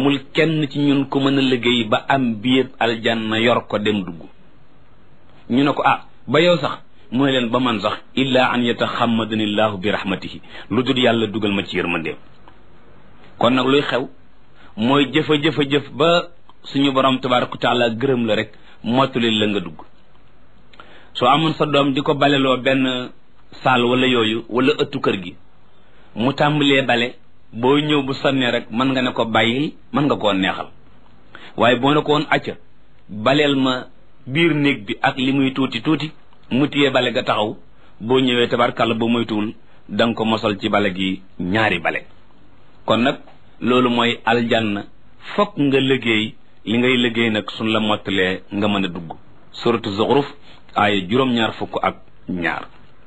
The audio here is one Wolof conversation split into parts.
amul kenn ci ñun ku mën a liggéey ba am biir aljanna yor ko dem dugg ñu ne ko ah ba yow sax mooy leen ba man sax illa an yataxammadani llahu bi rahmatihi lu dul yàlla dugal ma ci yërmandeem kon nag luy xew mooy jëfa jëfa jëf ba suñu borom tabaraka taala gërëm la rek mottali la nga dugg soo amoon sa doom di ko baleloo benn saal wala yooyu wala ëttu kër gi mu tàmbalee bale boo ñëw bu sonnee rek mën nga ne ko bàyyil mën nga koo neexal waaye boo ne ko woon acca baleel ma biir néeg bi ak li muy tuuti tuuti mu téye bale ga taxaw boo ñëwee tabarkàlla ba moytuwul da nga ko mosal ci bale gi ñaari bale kon nag loolu mooy aljanna fokk nga liggéey li ngay liggéey nag suñ la mottalee nga mën a dugg suratu zuxruf aaya juróom-ñaar fukk ak ñaar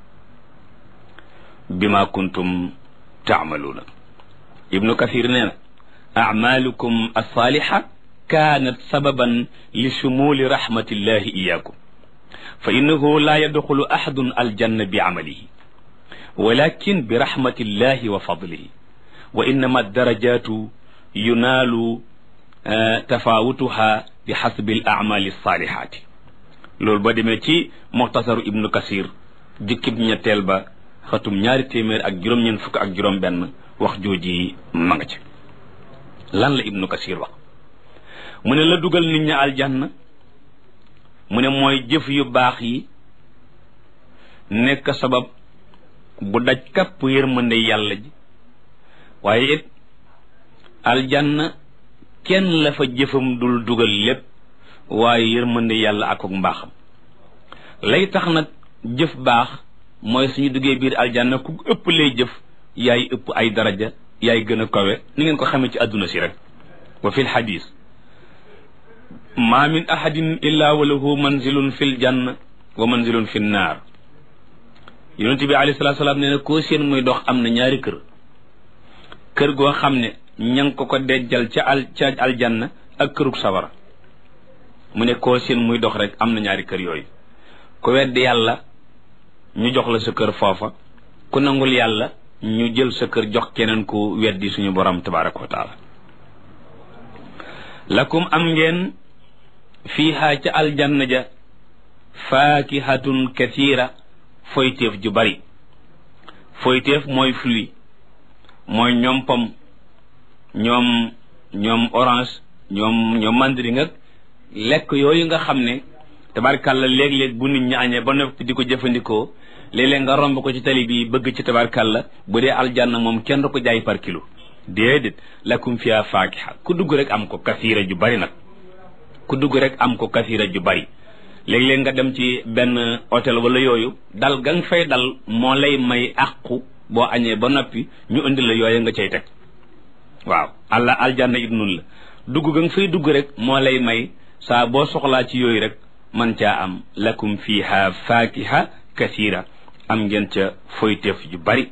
bima kuntum taamaluuna ibnu kathir nee na acmaalukum alsaalixa kaanat sababan li shumuli rahmatillahi iyaakum fa innahu laa yadxulu axadun aljanna bi camalihi walakin bi rahmatillahi wa fadlihi wa innama darajaatu yunaalu tafaawutuha bi xasbi al acmaali alsaalixaati loolu ba demee ci muxtasaru ibnu kasir jukkib ñetteel ba xatum ñaari téeméer ak juróom-ñeent fukk ak juróom benn wax jooji ma nga ci lan la ibnu kasir wax mu ne la dugal nit ñi aljanna mu ne mooy jëf yu baax yi nekk sabab bu daj kapp yërmande yàlla ji waaye it aljanna kenn la fa jëfam dul dugal lépp waaye yërmande yàlla ak ak mbaaxam lay tax nag jëf baax mooy suñu duggee biir aljanna ku ëpp lay jëf yaay ëpp ay daraja yaay gën a kawe ni ngeen ko xamee ci àdduna si rek wa fi lxadis ma min ahadin illa wa lahu manzilun fi ljanna wa manzilun fi nnaar yonent bi alayhi salatu salaam nee na koo seen muy dox am na ñaari kër kër goo xam ne ña ngi ko ko dejjal ca al ca aljanna ak kërug sawara mu ne koo seen muy dox rek am na ñaari kër yooyu ku weddi yàlla ñu jox la sa kër foofa ku nangul yàlla ñu jël sa kër jox keneen ku weddi suñu borom tabaraka wa taala lakum am ngeen fiiha ca aljanna ja faakihatun kathira foyteef ju bari foyteef mooy fruit mooy ñoom pom ñoom ñoom orange ñoom ñoom mandarin ak lekk yooyu nga xam ne tabarkàlla léeg-léeg bu nit ñi añee ba noppi di ko jëfandikoo léeg-léeg nga romb ko ci tali bi bëgg ci tabarkàlla bu dee aljanna moom kenn du ko jaay par kilo déedéet lakum fiha faakiha ku dugg rek am ko kasiira ju bari nag ku dugg rek am ko kasiira ju bari léeg-léeg nga dem ci benn hôtel wala yooyu dal ga nga fay dal moo lay may àqu boo añee ba noppi ñu indi la yooyu nga cay teg waaw allah aljanna it nun la dugg ga nga fay dugg rek moo lay may saa boo soxlaa ci yooyu rek man caa am lakum fiha faakiha kasiira am ngeen ca foyteef yu bari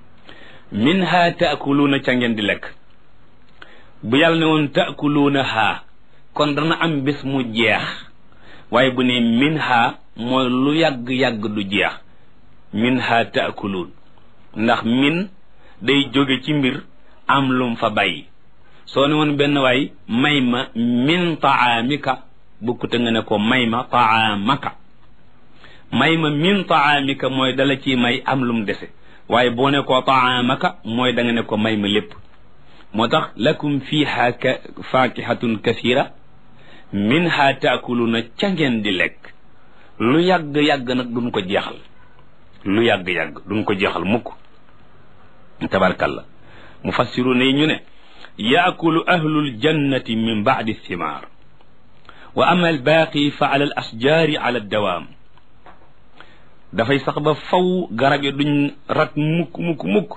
minha taakuluuna ca ngeen di lekk bu yàlla ne woon taakuluuna haa kon dana am bés mu jeex waaye bu ne minha mooy lu yàgg-yàgg du jeex minha taakuluun ndax min day jóge ci mbir am lum fa bàyyi soo ne woon benn waay may ma min taamika bukkute nga ne ko may ma taamaka may ma min taamika mooy dala ci may am lum dese waaye boo ne ko taamaka mooy da nga ne ko may ma lépp moo tax lakum fiha ka faakihatun kasira minha taakuluna ca ngeen di lekk lu yàgg-yàgg nag duñ ko jeexal lu yàgg-yàgg duñ ko jeexal mukk tabarkalla mufassiruna yi ñu ne yaakulu ahlul jannati min baadi thimaar wa ama albaaqi fa ala al asjaari ala dawaam dafay sax ba faw garab yi duñ rat mukk mukk mukk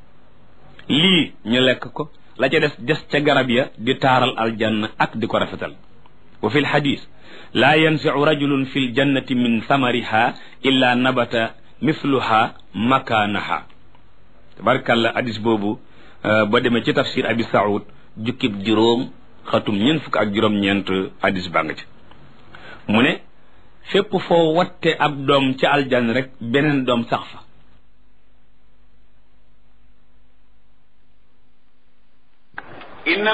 lii ñu lekk ko la ca des des ca garab ya di taaral aljanna ak di ko rafetal wa fi lxadis laa yansicu rajulun fi ljannati min samariha illa nabata mithluha makaanaha tabarkàlla hadis boobu ba demee ci tafsir abi saoud jukkib juróom xatum ñeent fukk ak juróom-ñeent hadis baa nga ci mu ne fépp foo watte ab doom ca aljanna rek beneen doom sax fa